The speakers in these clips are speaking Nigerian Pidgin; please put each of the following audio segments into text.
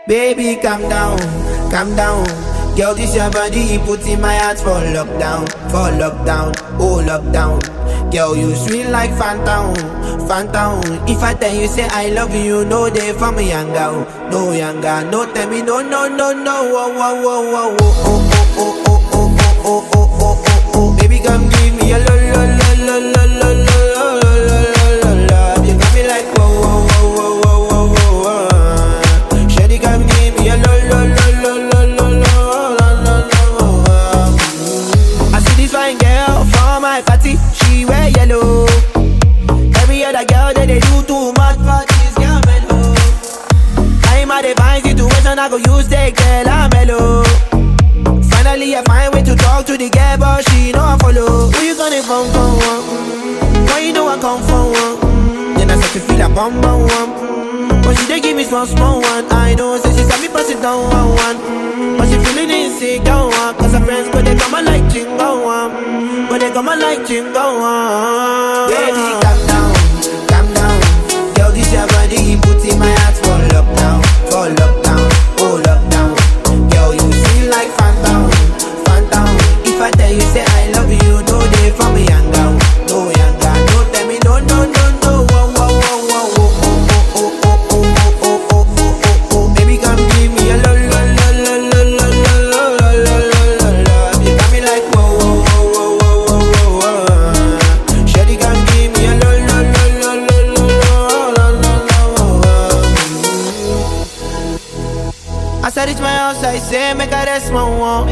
Baby, calm down, calm down. Girl, this your body, you put in my heart for lockdown, for lockdown, oh lockdown. Girl, you sweet like phantom, phantom. If I tell you say I love you, no day for me younger, no younger, no tell me no, no, no, no, oh, oh, oh, oh, oh, oh, oh, oh, oh, oh, oh, oh, oh, oh, oh. Baby, come give me a lo, lo, lo, lo, lo, lo, lo, lo, lo, lo, love. You got me like whoa, whoa, whoa, whoa, whoa, whoa, whoa. Shawty, come give me a lo, lo, lo, lo, lo, lo, lo, lo, lo, lo. I see this fine girl for my party, she wear yellow. Every other girl that they do too much for this girl mellow. I'm at a fine situation, I go use the girl I'm mellow. Finally, I find way to talk to the girl, but she know I follow. Who you gonna phone for? One? Mm, Why you know I come for one? Mm, Then I start to feel a bum bum one. Mm, But she dey give me small small one. I know, say she saw me pass it down one one. Mm, But she feeling insecure one. Cause her friends go they come and like chingo one. Mm, But they come and like chingo one. Baby, calm down, calm down. Girl, this your body, you put in my heart for lockdown, for lockdown, oh lockdown. Girl, you feel like phantom, phantom. If I tell you say I love you, no day for me younger, no younger. No tell me no, no, no, no. Whoa, whoa, whoa, whoa, whoa, oh, oh, oh, oh, oh, oh, oh, oh, oh, oh. Baby, come give me a lo, lo, lo, lo, lo, lo, lo, lo, lo, lo, lo, lo. You got me like whoa, whoa, whoa, whoa, whoa, whoa, whoa. Shawty, come give me a lo, lo, lo, lo, lo, lo, lo, lo, lo, lo. As I reach my house, I say, make I rest my one.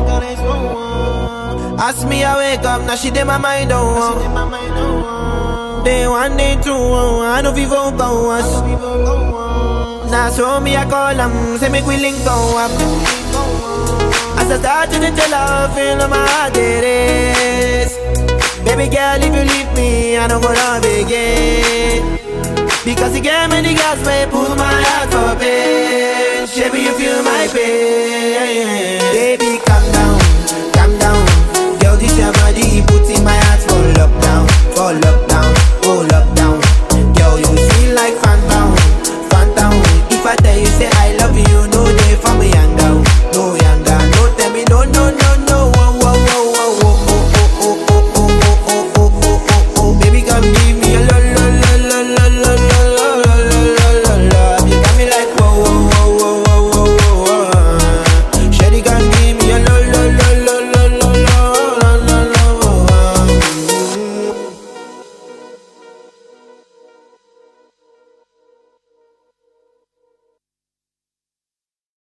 Ask me, I wake up, now she did my mind on one. Day one, day two, I know people go us. Now so me, I call them, say make we link go up. As I start to tell her, feel my heart it is. Baby girl, if you leave me, I don't go love again. Because you gave me the gas, may pull my heart for pain. Baby, you feel my pain. Baby, calm down, calm down. Girl, this your body, put in my heart for lockdown, for lockdown.